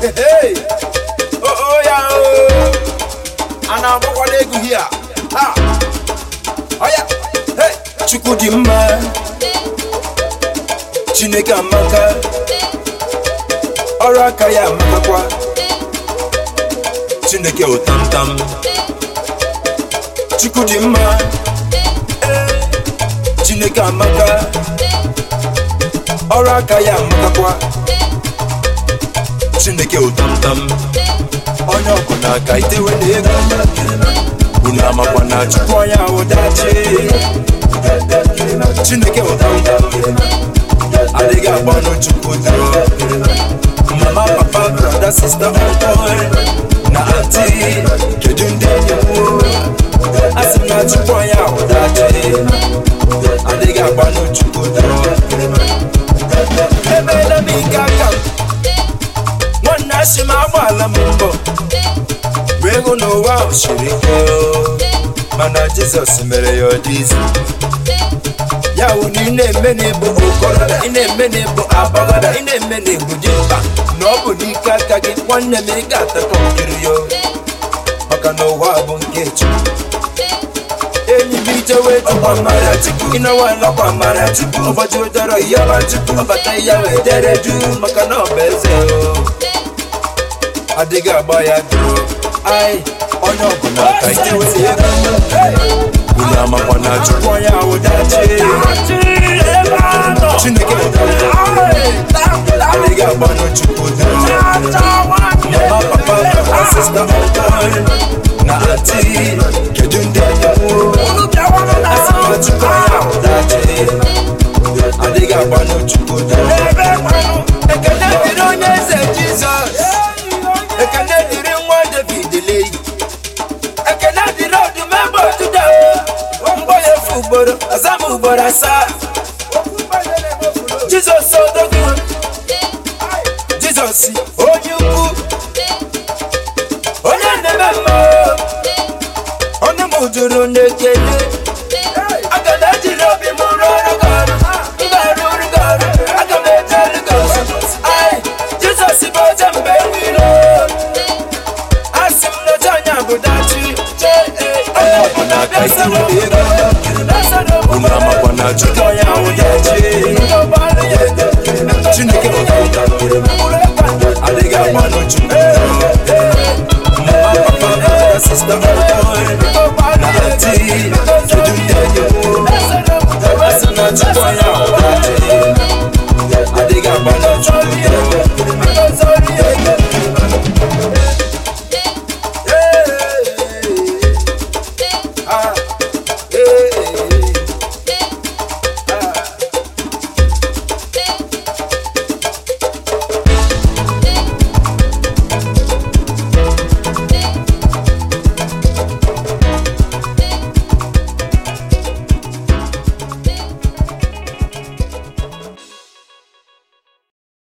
Hey! Oh, oh, ya, oh. a na-agbakwala egwu hia ha ọya hey! chukwu dị mma chineke amaka ọrụ aka ya amakakwa chineke ụtamtam chukwu dị mma eh, chineke amaka ọrụ aka ya amakakwa chineke ụtamtam onye ọbụla ka itewe na ego unu amakwa na chukwu onye ahụ dachi chineke ụtamtam adịghị agbanụ chukwu dụrụ mama papa brother sister uncle na anti kedu ndị enyi m asị m na chukwu onye ahụ dachi adịghị agbanụ chukwu dụrụ emeela m ike aka m nwanne asị m agbaala m mbọ wee hụ na ụwa ahụ siri ike o. mana jizọs mere ya ọ dị izi ya wụ na ị na-eme n'ịbụ okorobịa ị na-eme n'ịbụ agbọghọbịa ị na-eme n'ịbụ dimkpa na ọ bụ n'ike aka gị nwanne m ị ga-atakọ nkiri ya o. maka na ụwa bụ nke chukwu enyi m ijewe ọkwa mara chukwu ịnọwa n'ọkwa mara chukwu ụbọchị ụdọrọ yaba chukwu ọbata ya wee dere du maka na ọ bụ eze o adịghị agba ya dụrụ ai onye ọbụla ka itewe ego unu amakwa na chukwu onye ahụ dachi chineke adịghị agbanụ chukwu dụrụ mama papa papa sista ọkọ na ati kedu ndị enyewo asị na chukwu onye ahụ dachi adịghị agbanụ chukwu dụrụ ekele dịrị onye eze jizọs ekele dịrị nwa david leyi ekele dịrị ọdụm ebe ọdụda mgbọ ya efu ugboro ọza m ugboro asaa jizọs odogwu jizọs onye ukwu onye na-eme mma ọnụ m juru n'ekele aga m ejiri obi m rụọ ọrụ gị ọrụ m ga-arụ ọrụ gị ọrụ aga m eje ọrụ gị ọzọ ai jizọs bụ oche mgbe niile asị m n'oche anya bụ dachi onye ọbụla bịa sara ego unu amakwa na chukwu onye ahụ dachi